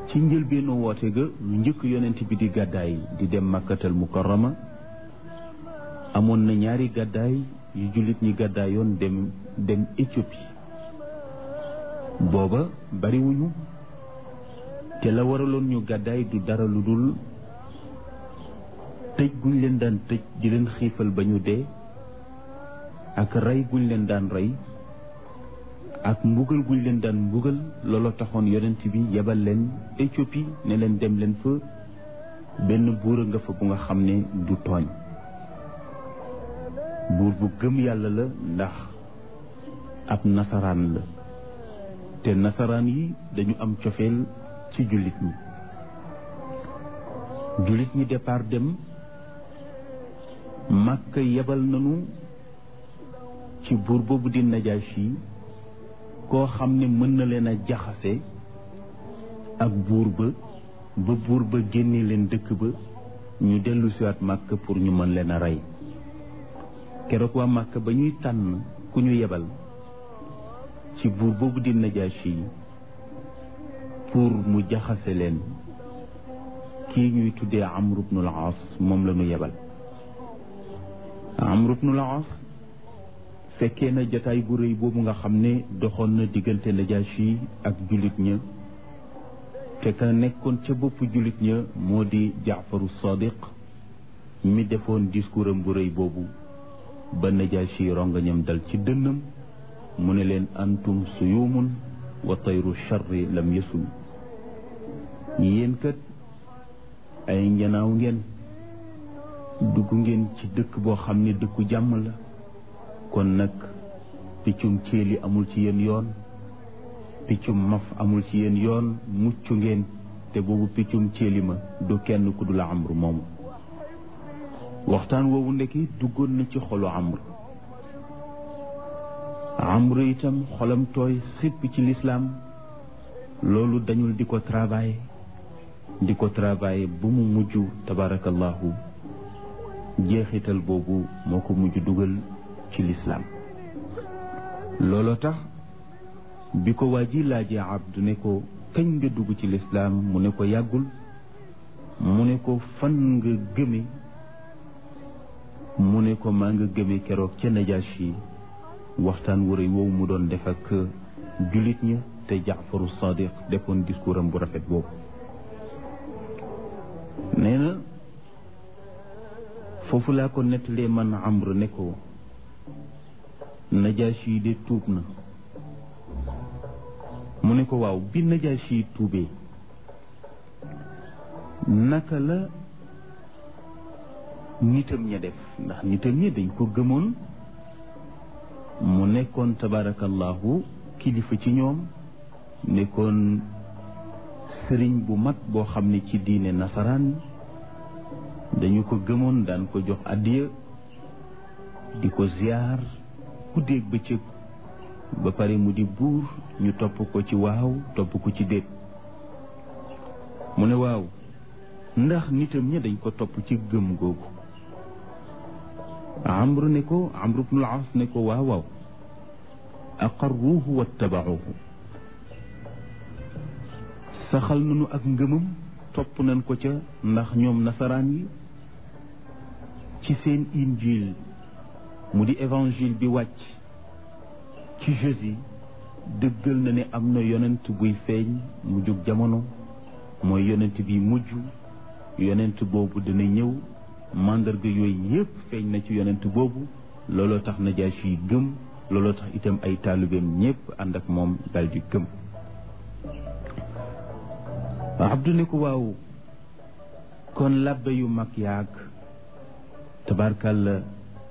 ci njëlbeenu woote ga lu njëkk yonent bi di gàddaay di dem makkatal mukarrama amoon na ñaari gàddaay yu jullit ñi gàddaayoon dem dem Éthiopie booba bariwuñu te la waraloon ñu gàddaay du dara lu dul tëj guñ leen daan tëj di leen xiifal ba ñu dee ak rey guñ leen daan rey ak mbugal guñ leen daan mbugal looloo taxoon yonent bi yebal leen Éthiopie ne leen dem leen fa benn buur a nga fa bu nga xam ne du tooñ buur bu gëm yàlla la ndax ab nasaraan la te nasaraan yi dañu am cofeel ci jullit ñi jullit ñi départ dem Makka yebal nañu ci buur boobu di Najaashi koo xam ne mën na leen a jaxase ak buur ba ba buur ba génne leen dëkk ba ñu dellu siwaat Makka pour ñu mën leen a rey keroog waa Makka ba ñuy tànn ku ñu yebal ci buur boobu di Najaashi pour mu jaxase leen kii ñuy tuddee Amru bnul Aas moom la ñu yebal Amru bnul Aas fekkee na jataay bu rëy boobu nga xam ne doxoon na diggante Najaashi ak jullit ña te ka nekkoon ca boppu jullit ña moo di Jaafaru Sadiq mi defoon discours am bu rëy boobu ba Najaashi rongañam dal ci dënnam mu ne leen antum suyumun wa tayru charri lam yasul yéen kat ay njanaaw ngeen dugg ngeen ci dëkk boo xam ne dëkku jàmm la kon nag piccum céeli amul ci yéen yoon piccum maf amul ci yéen yoon mucc ngeen te boobu piccum céeli ma du kenn ku dul amru moomu waxtaan woowu ndeki duggoon na ci xolu amru amru itam xolam tooy xipp ci lislaam loolu dañul di ko travailler di ko travailler bu mu mujj tabarakallahu jeexital boobu moo ko mujj dugal ci lislaam looloo tax bi ko waa ji laajee abdu ne ko kañ nga dugg ci lislaam mu ne ko yàggul mu ne ko fan nga gëme mu ne ko maa nga gëme keroog ca Najaashi waxtaan wu rëy woowu mu doon def ak jullit ña te Jaafaru Sadiq defoon discours am bu rafet boobu nee na foofu laa ko nettalee man Amr ne ko Najaashi yi de tuub na mu ne ko waaw bi Najaashi yi tuubee naka la nitam ña def ndax nitam ña dañ ko gëmoon mu nekkoon tabarakallahu kilifa ci ñoom nekkoon sëriñ bu mag boo xam ne ci diine nasaraan dañu ko gëmoon daan ko jox addiya di ko ziyaar guddeeg bëccëg ba pare mu di buur ñu topp ko ci waaw topp ko ci déet mu ne waaw ndax nitam ña dañ ko topp ci gëm googu amru ne ko amru bnul as ne ko waaw waaw aqarruuhu wattabauhu saxal nañu ak ngëmam topp nañ ko ca ndax ñoom nasaraan yi ci seen injil mu di évangile bi wàcc ci Jésus dëggal na ne am na yonent buy feeñ mu jóg jamono mooy yonent bi mujj yonent boobu dina ñëw màndarga yooyu yépp feeñ na ci yonent boobu looloo tax Najaashi yi gëm looloo tax itam ay taalibeem ñépp ànd ak moom daldi gëm Abdu ne ko waaw kon labbe yu mag yaag tabarkalla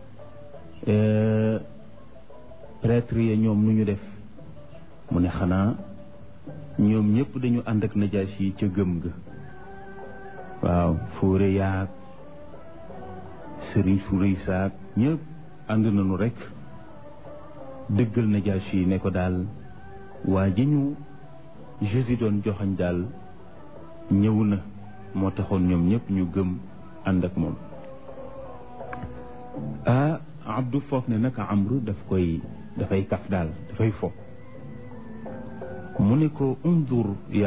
prêtre ya ñoom nu ñu def mu ne xanaa ñoom ñépp dañu ànd ak Najaashi yi ca gëm ga waaw fóore yaag sëriñ su rëy saak ñëpp ànd nañu rekk dëggal Najaashi yi ne ko daal waa ji ñu Jésus doon joxañ daal ñëw na moo taxoon ñoom ñëpp ñu gëm ànd ak moom ah Abdou foog ne nag Amru daf koy dafay kaf daal dafay fo mu ne ko undur